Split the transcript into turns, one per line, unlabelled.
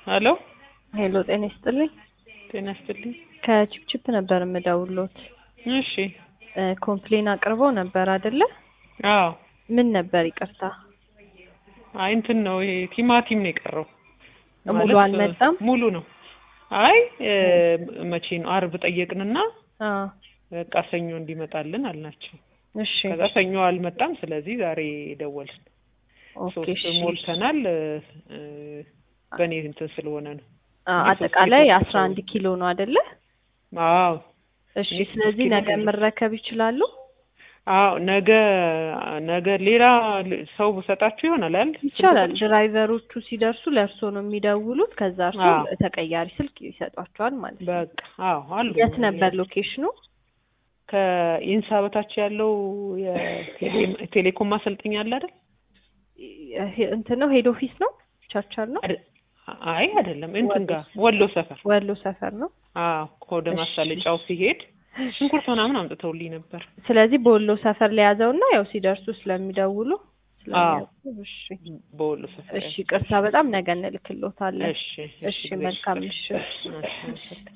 ሄሎ
ሄሎ ጤና ይስጥልኝ።
ጤና ይስጥልኝ።
ከቺፕቺፕ ነበር የምደውሎት።
እሺ
እ ኮምፕሌን አቅርበው ነበር አይደለ?
አዎ
ምን ነበር ይቅርታ?
አይ እንትን ነው ይሄ ቲማቲም ነው የቀረው።
ሙሉ
ማለት
አልመጣም?
ሙሉ ነው። አይ እ መቼ ነው አርብ ጠየቅንና
አዎ
በቃ ሰኞ እንዲመጣልን አልናቸው።
እሺ
ከዛ ሰኞ አልመጣም። ስለዚህ ዛሬ ደወልን።
ኦኬ
ሶስት
እሺ
ሞልተናል። እ እ በእኔ እንትን ስለሆነ ነው።
አ
እኔ ሶስት
አጠቃላይ
ኪሎ
አስራ አንድ ኪሎ ነው አይደለ?
አዎ
እሺ
እኔ ሶስት
ስለዚህ
ኪሎ
ነገ
ነው።
መረከብ ይችላሉ?
አዎ ነገ ነገ ሌላ ል- ሰው ሰጣችሁ ይሆናል አይደል?
ይቻላል።
ስልክ
ድራይቨሮቹ ሲደርሱ ለእርሶ ነው የሚደውሉት። ከዛ እርሱ
አዎ።
ተቀያሪ ስልክ ይሰጧቸዋል ማለት ነው።
በቃ አዎ አሉ።
የት ነበር ሎኬሽኑ?
ከኢንሳ በታች ያለው የቴሌ- ቴሌኮም ማሰልጠኛ አለ አይደል?
ይ- እንትን ነው ሄድ ኦፊስ ነው ቸርቸር ነው
አደ- አይ አይደለም፣ እንትን ጋር ወሎ ሰፈር።
ወሎ ሰፈር ነው።
አዎ ወደ
እሺ።
ማሳለጫው ሲሄድ ሽንኩርት ምናምን አምጥተውልኝ ነበር።
ስለዚህ በወሎ ሰፈር ለያዘውና ያው ሲደርሱ ስለሚደውሉ
አዎ
ስለሚያውቁ እሺ
በወሎ ሰፈር።
እሺ ቅርታ በጣም ነገ እንልክሎታለን።
እሺ
እሺ መልካም ምሽት።
እሺ